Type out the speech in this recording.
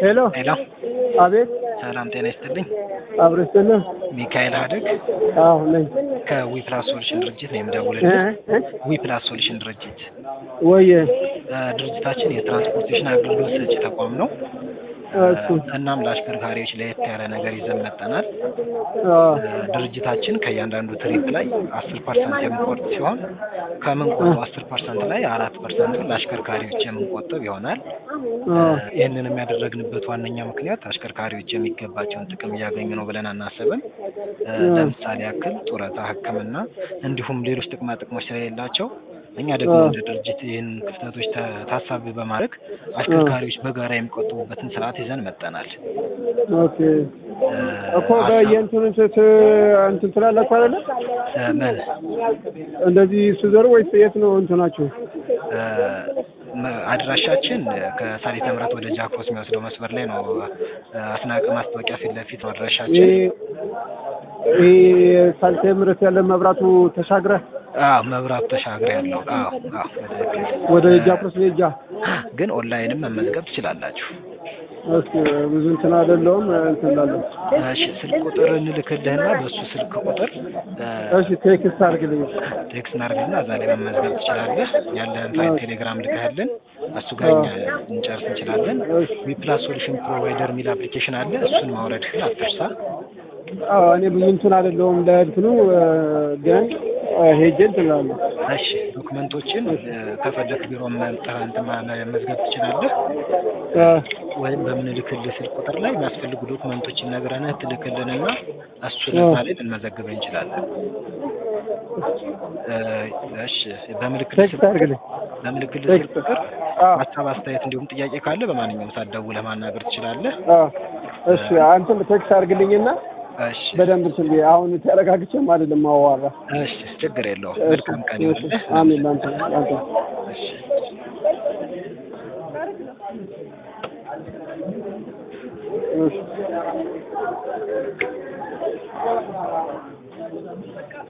ሄሎ ሄሎ አቤት ሰላም ጤና ይስጥልኝ። አብሮ ይስጥልኝ። ሚካኤል ሀደግ አዎ ነኝ። ከዊፕላስ ሶሉሽን ድርጅት ነው እ የምደውልልህ። እ ዊፕላስ ሶሉሽን ድርጅት ወየ እ ድርጅታችን የትራንስፖርቴሽን አገልግሎት ሰጪ ተቋም ነው። እሱ እናም ለአሽከርካሪዎች ለየት ያለ ነገር ይዘን መጠናል። አ እ ድርጅታችን ከእያንዳንዱ ትሪፕ ላይ አስር ፐርሰንት የምንቆርጥ ሲሆን ከምንቆርጠው አስር ፐርሰንት ላይ አራት ፐርሰንቱን ለአሽከርካሪዎች የምንቆጥብ ይሆናል። አ ይህንን የሚያደረግንበት ዋነኛ ምክንያት አሽከርካሪዎች የሚገባቸውን ጥቅም እያገኙ ነው ብለን አናስብም። እ ለምሳሌ ያክል ጡረታ፣ ሕክምና እንዲሁም ሌሎች ጥቅማ ጥቅሞች ስለሌላቸው እኛ ደግሞ እንደ ድርጅት ይህን ክፍተቶች ተ- ታሳቢ በማድረግ አሽከርካሪዎች በጋራ የሚቆጥቡበትን ስርዓት ይዘን መጠናል። ኦኬ እ እኮ በየእንትኑ ስት እንትን ትላላችሁ አይደለ? እ ምን እንደዚህ ስዘሩ ወይስ የት ነው እንትናችሁ? እ መ- አድራሻችን ከሳሊተ ምሕረት ወደ ጃክሮስ የሚወስደው መስመር ላይ ነው። እ አስናቀ ማስታወቂያ ፊት ለፊት ነው አድራሻችን። ይሄ ይሄ ሳልቴ ምረት ያለ መብራቱ ተሻግረህ አዎ መብራቱ ተሻግረ ያለው አዎ አዎ በትክክል ወደ ጃክሮስ ሌጃ ግን ኦንላይንም መመዝገብ ትችላላችሁ። እስኪ ብዙ እንትን አይደለሁም እንትን እላለሁ። እሺ ስልክ ቁጥር እንልክልህና በእሱ ስልክ ቁጥር እ እሺ ቴክስት አድርግልኝ። ቴክስት እናድርግና እዛ ላይ መመዝገብ ትችላለህ። ያለህን ፋይል ቴሌግራም ልከህልን እሱ ጋር እኛ እንጨርስ እንችላለን። ዊፕላስ ሶሉሽን ፕሮቫይደር የሚል አፕሊኬሽን አለ። እሱን ማውረድህን አትርሳ። አዎ እኔ ብዙ እንትን አይደለሁም ለእንትኑ እ ግን እ ሄጄ እንትን እላለሁ። እሺ ዶክመንቶችን እ ከፈለክ ቢሮ መምጠር እንትን ማ- መመዝገብ ትችላለህ። እ ወይም በምንልክልህ ስልክ ቁጥር ላይ የሚያስፈልጉ ዶክመንቶችን ነግረንህ ትልክልንና እሱ ለዛ ላይ ልንመዘግበህ እንችላለን። እ እሺ በምልክልህ ቴክስት ስልክ አድርግልኝ። በምልክልህ ስልክ ቁጥር አዎ ሀሳብ፣ አስተያየት እንዲሁም ጥያቄ ካለ በማንኛውም ሰዓት ደውለህ ማናገር ትችላለህ። አዎ እሺ አንተም ቴክስት አድርግልኝና እሺ በደንብ እንትን ብዬ አሁን ተረጋግቼም አይደለም ማዋራ። እሺ ችግር የለውም። መልካም ቀን ይሁንልህ። አሜን ላንተ ላንተ እሺ እሺ